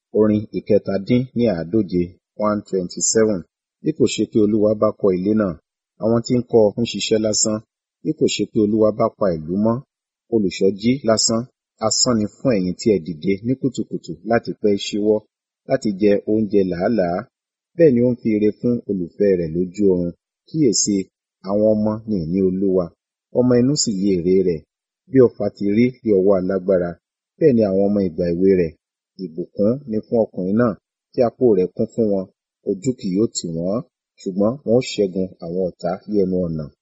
Orin ìkẹtàdín ní àádóje one twenty seven. Bí kò ṣe pé Olúwa bá kọ́ ilé náà, àwọn tí ń kọ́ ọ ń ṣiṣẹ́ lásán. Bí kò ṣe pé Olúwa bá pa ìlú mọ́, olùṣọ́ jí lásán. Asán ni fún ẹ̀yin tí ẹ dìde ní kùtùkùtù láti pẹ́ ṣíwọ́, láti jẹ oúnjẹ làálàá. Bẹ́ẹ̀ ni ó ń fi ire fún olùfẹ́ rẹ̀ lójú oorun. Kíyèsi, àwọn ọmọ ni ìní Olúwa, ọmọ inú sì ni èrè rẹ̀. Bí ọfà ti rí ní ọwọ́ alágbára, bẹ́ẹ̀ ni àwọn ọmọ ìgbà èwe rẹ̀. Ìbùkún ni fún ọkùnrin náà tí apó rẹ̀ kún fún wọn, ojú kì yóò tì wọ́n, ṣùgbọ́n wọn ó ṣẹ́gun àwọn ọ̀tá ní ẹnu ọ̀nà.